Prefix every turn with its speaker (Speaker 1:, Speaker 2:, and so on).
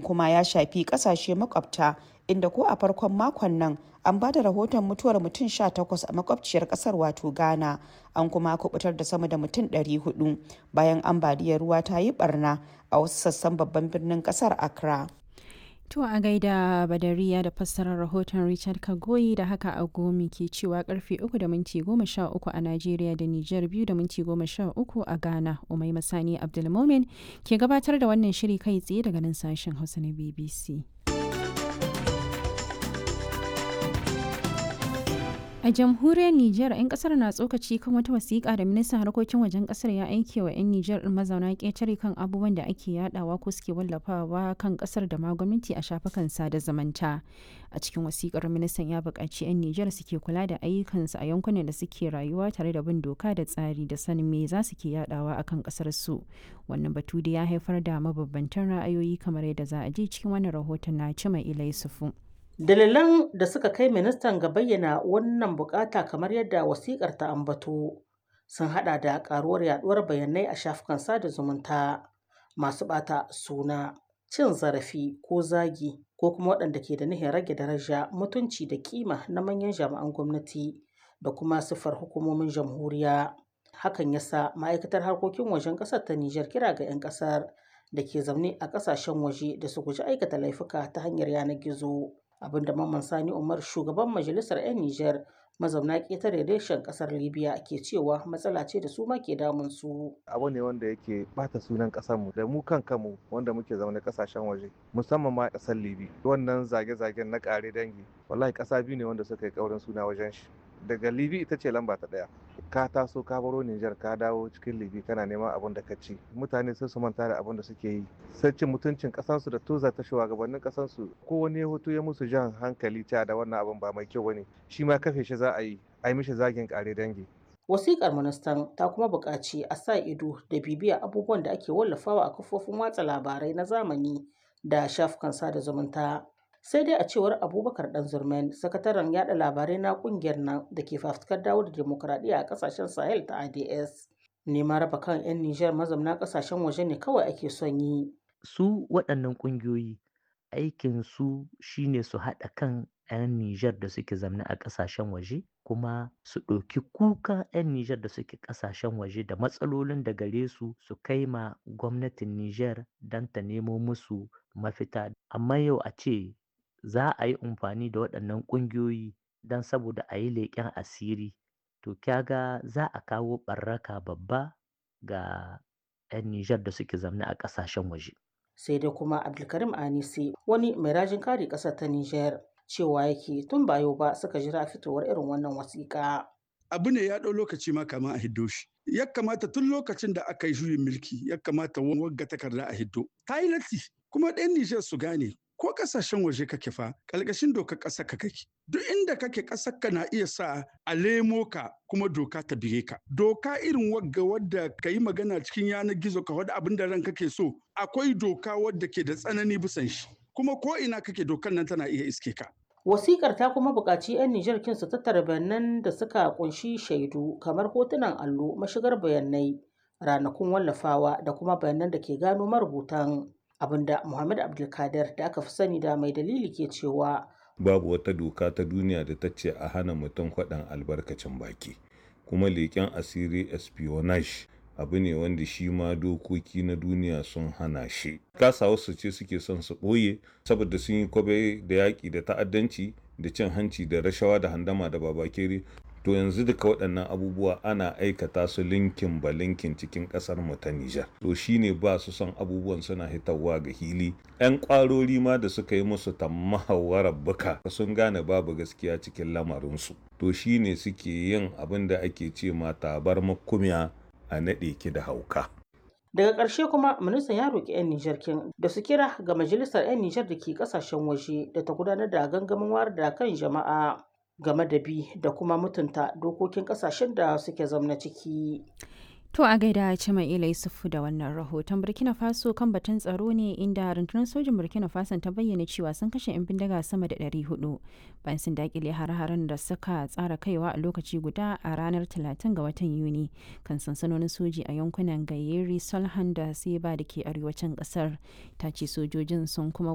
Speaker 1: kuma ya shafi kasashe makwabta inda ko a farkon makon nan an ba da rahoton mutuwar mutum 18 a makwabciyar kasar wato ghana an kuma kubutar da sama da mutum 400 bayan ambaliyar ruwa ta yi barna a wasu sassan babban birnin kasar accra
Speaker 2: To a gaida Badariya da fassarar rahoton Richard Kagoyi da haka a gomi ke cewa karfe 3 da minti 13 a Najeriya da Nijar 2 da minti 13 a Ghana. Umai Masani Abdulmomin ke gabatar da wannan shiri kai tsaye daga nan sashen Hausa na BBC. A jamhuriyar Nijar, 'yan kasar na tsokaci kan wata wasiƙa da ministan harkokin wajen kasar ya aike wa 'yan Nijar ɗin mazauna ƙetare kan abubuwan da ake yadawa ko suke wallafawa kan kasar da ma gwamnati a shafukan sada zamanta. A cikin wasiƙar ministan ya buƙaci 'yan Nijar suke kula da ayyukansu a yankunan da suke rayuwa tare da bin doka da tsari da sanin me za su ke yadawa a kan kasar su. Wannan batu da ya haifar da mabambantan ra'ayoyi kamar yadda za a ji cikin wannan rahoton na Cima Ilai Sufu.
Speaker 3: Dalilan da suka kai ministan ga bayyana wannan bukata kamar yadda wasikar ta ambato sun hada da karuwar yaduwar bayanai a shafukan sada zumunta masu bata suna cin zarafi ko zagi ko kuma waɗanda ke da nihin rage daraja mutunci da kima na manyan jami'an gwamnati da kuma siffar hukumomin jamhuriya hakan yasa ma'aikatar harkokin wajen ƙasar ta Nijar kira ga 'yan ƙasar da ke zaune a ƙasashen waje da su guji aikata laifuka ta hanyar yanar gizo. abinda Mamman Sani Umar shugaban majalisar 'yan Nijar mazauna ƙetare reshen ƙasar Libya ke cewa matsala ce da su ma ke damun su.
Speaker 4: Abu ne wanda yake bata sunan ƙasar mu da mu kan kanmu wanda muke zaune ƙasashen waje musamman ma ƙasar Libya. Wannan zage-zagen na ƙare dangi wallahi ƙasa biyu ne wanda suka yi ƙaurin suna wajen shi. Daga Libya ita ce lamba ta ɗaya. Ka taso ka baro Nijar ka dawo cikin Libya kana neman abin da ka ci. Mutane sun su manta da abin da suke yi. Sai cin mutuncin ƙasansu da toza ta shugabannin ƙasansu ko wani ya hoto ya musu jan hankali ta da wannan abin ba mai kyau bane. Shi ma kafe shi za a yi a yi mishi zagin kare dangi.
Speaker 3: Wasiƙar ministan ta kuma buƙaci a sa ido da bibiya abubuwan da ake wallafawa a kafofin watsa labarai na zamani da shafukan sada zumunta. Sai dai a cewar Abubakar Dan Zurmen, sakataren yada labarai na ƙungiyar nan da ke fafutukar dawo da demokuraɗiyya a ƙasashen Sahel ta ADS. Neman raba kan 'yan Nijar mazauna ƙasashen waje ne kawai ake son yi.
Speaker 5: Su waɗannan ƙungiyoyi aikin su shine su haɗa kan 'yan Nijar da suke zamne a ƙasashen waje kuma su ɗauki kuka 'yan Nijar da suke ƙasashen waje da matsalolin da gare su su kai ma gwamnatin Nijar don ta nemo musu mafita. Amma yau a ce za a yi amfani da waɗannan ƙungiyoyi don saboda a yi leƙen asiri to kyaga za a kawo ɓarraka babba ga 'yan Nijar da suke zamne a ƙasashen waje.
Speaker 3: Sai dai kuma Abdulkarim Anisi wani mai rajin kare ƙasar ta Nijar cewa yake tun ba yau ba suka jira fitowar irin wannan wasiƙa.
Speaker 6: Abu ne ya ɗau lokaci ma kama a hiddo shi. Ya kamata tun lokacin da aka yi juyin mulki ya kamata wagga takarda a hiddo. Ta yi latti kuma ɗan Nijar su gane ko kasashen waje kake fa ƙalƙashin dokar ƙasar ka kake duk inda kake ƙasar ka na iya sa a lemo ka kuma doka ta bige ka doka irin wagga wadda ka yi magana cikin yanar gizo ka wadda abin da ran kake so akwai doka wadda ke da tsanani bisan shi kuma ko ina kake dokar nan tana iya iske ka
Speaker 3: Wasikar ta kuma buƙaci 'yan Nijar kin su tattara bayanan da suka kunshi shaidu kamar hotunan allo, mashigar bayanai, ranakun wallafawa da kuma bayanan da ke gano marubutan. abinda Muhammad Abdulkadir da aka fi sani da mai dalili ke cewa
Speaker 7: babu wata doka ta duniya da ta ce a hana mutum faɗan albarkacin baki kuma leƙen asiri espionage abu ne wanda shi ma dokoki na duniya sun hana shi kasa wasu ce suke son su ɓoye saboda sun yi kwabe da yaƙi da ta'addanci da cin hanci da rashawa da handama da babakere to yanzu duka waɗannan abubuwa ana aikata su linkin ba linkin cikin ƙasar mu ta Nijar to shine ba su son abubuwan suna hitarwa ga hili ƴan ƙwarori ma da suka yi musu tammahawarar buka sun gane babu gaskiya cikin lamarinsu to shine suke yin abin da ake ce ma tabar makumiya a naɗe ki da hauka
Speaker 3: daga ƙarshe kuma ministan ya roƙi 'yan Nijar kin da su kira ga majalisar 'yan Nijar da ke ƙasashen waje da ta gudanar da gangamin wayar da kan jama'a game da bi da kuma mutunta dokokin kasashen da suke zamna ciki.
Speaker 2: To a gaida Cima Ila Yusufu da wannan rahoton Burkina Faso kan batun tsaro ne inda rundunar sojin Burkina Faso ta bayyana cewa sun kashe 'yan bindiga sama da 400 bayan sun dakile har-haren da suka tsara kaiwa a lokaci guda a ranar 30 ga watan Yuni kan sansanonin soji a yankunan Gayeri, Solhan da Seba da ke arewacin kasar. Ta ce sojojin sun kuma